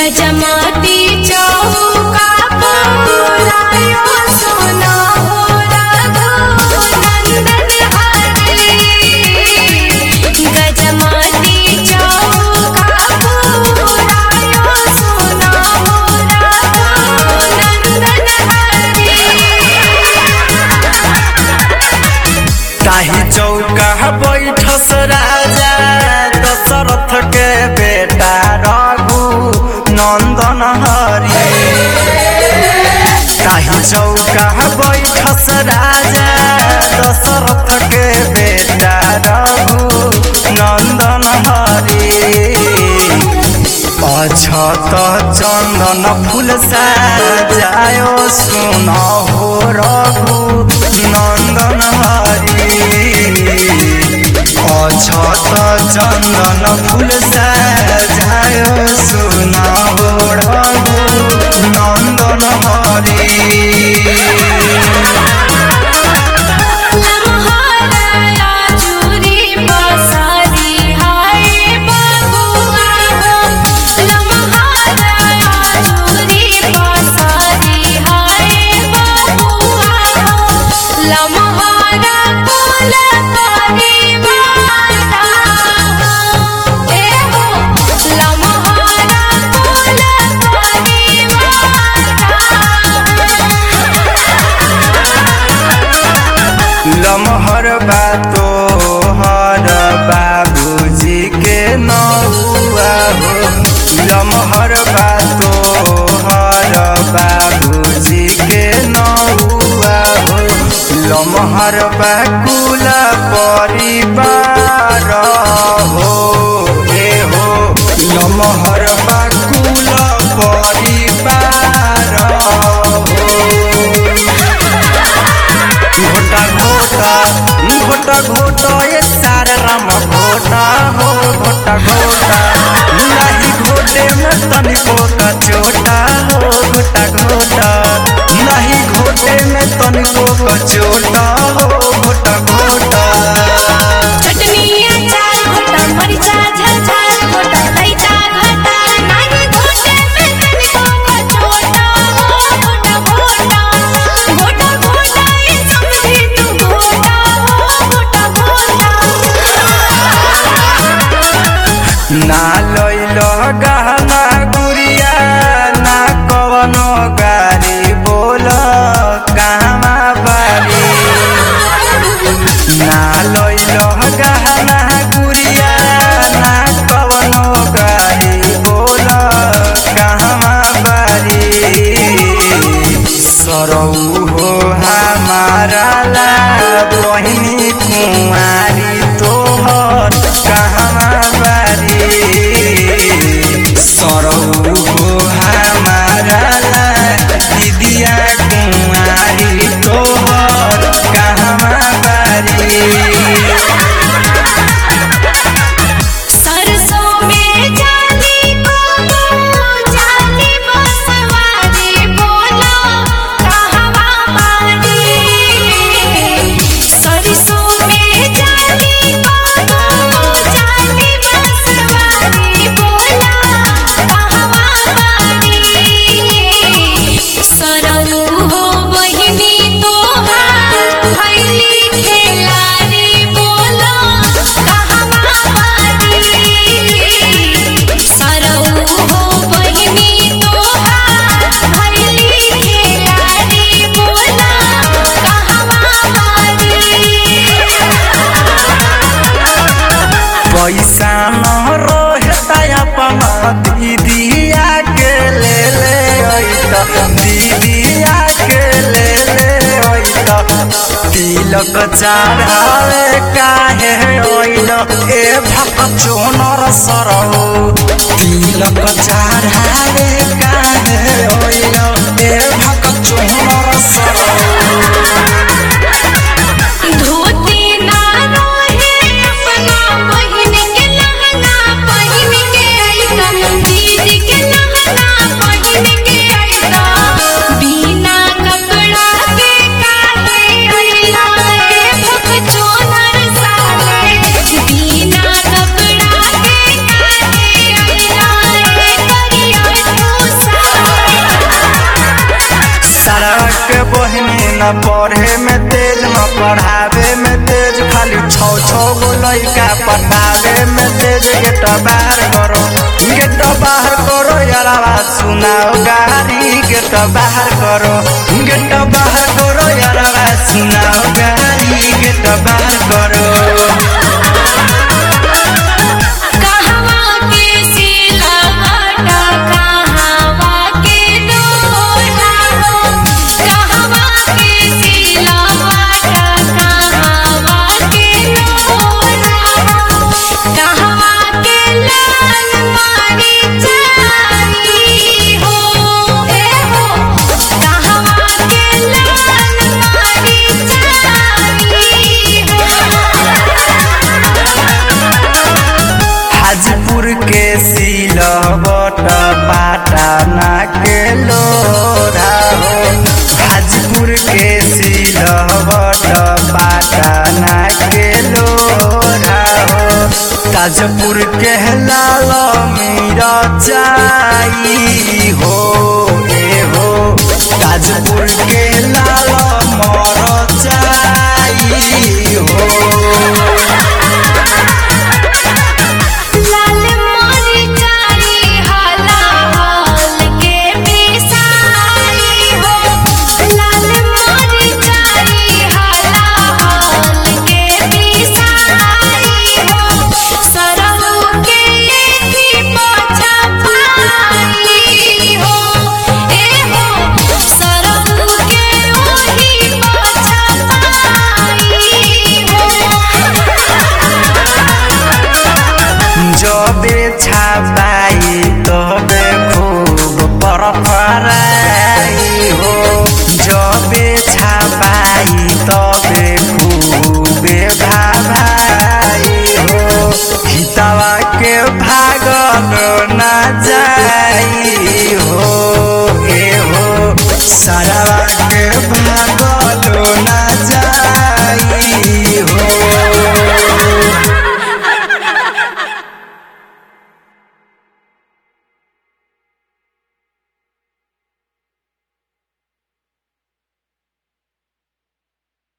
गजमती चौका पुरायो सोना हो रघु नंदन हरे गजमती चौका पुरायो सोना हो रघु नंदन हरे ताही चौका बैठस राजा दशरथ के बेटा रघु नंदन हरि ताही चौका बैठस राजा दशरथ के बेटा रघु नंदन हरि अछत चन्दन फूल साजायो सुन हो रघु नन्दन हरि अछत चन्दन फूल साजायो सुन हो रघु नन्दन हरि लम्हारा चूरी पसारी हाय बबुआ हो लम्हारा चूरी पसारी हाय बबुआ हो लम्हारा फूल परिवारा ए हो लम्हारा फूल परिवारा लमहर बातो हर बाबूजी के नौआ हो लमहर बातो हर बाबूजी के नौआ हो लमहर बाकुल परिवार हो ए हो लमहर बाकुल परिवार हो घोटा घोटा घोटा घोटा ये सारा राम घोटा हो घोटा घोटा नहीं घोटे में तनिको का चोटा हो घोटा घोटा नहीं घोटे में तनिको का चोटा हो घोटा घोटा चटनी अचार घोटा मरिचा झलझल घोटा लइका घाटा नानी घोटे में तनिको का छोटा हो घोटा घोटा घोटा घोटा ये समझी तू घोटा हो घोटा घोटा ना लैल गहना गुड़िया ना कवनो गाड़ी बोल कहवा बारी ना लैल गहना गुड़िया ना कवनो गाड़ी बोल कहवा बारी सरौ हो हमारा ला बहिनी कुमारी तोहर कहवा बारी सरौ हो हमारा ला दीदिया कुमारी तोहर कहवा बारी सरसों में जानी को जानी बसवारी बोलो कहवा मारी सरसों में जानी को जानी बसवारी बोलो कहवा मारी सरऊ हो बहिनी तोहार भैली खेलारी बोलो कहवा मारी सरऊ हो बहिनी तोहार भैली खेलारी बोलो कहवा मारी पैसा न रहता अपन दीदिया के ले ले अइता दीदिया के ले ले अइता तिलक चढ़ावे काहे अइल ए भक चोनर सरौ तिलक चढ़ावे काहे अइल ए भक चोनर सरौ धोती ना रोहे अपना बहिन के लहंगा पहिन के अइता दीदी के लहंगा पहिन के अइता बिना कपड़ा के काहे अइला रे भक चोनर साले बिना कपड़ा के काहे न पढ़े में तेज न पढ़ावे में तेज खाली छौ छौ गो लइका पटावे में तेज गेट बाहर करो गेट बाहर करो यारावा सुनाओ गारी गेट बाहर करो गेट बाहर करो यारावा सुनाओ गारी गेट बाहर करो कहवा के सिलवटा कहवा के डोरा हो कहवा के सिलवटा कहवा के डोरा हो कहवा के लाल मारी चारी हो ए हो कहवा के लाल मारी चारी हो हाजीपुर के सिलवट पाटना के लोरा हो हाजीपुर के सिलवट पाटना के लोरा हो ताजपुर के लाल मीरा चाई हो ए हो ताजपुर के लाल मर चाई हो लाल मोरी चारी हाला हाल के बिसारी हो लाल मोरी चारी हाला हाल के बिसारी हो सरहु के एकी पाछा पाई हो ए हो सरहु के ओही पाछा पाई हो जबे छापाई तबे खूब परपराई हो जबे छापाई तबे खूबे भाभाई हो हितवा के भागल ना जाई हो ए हो सारा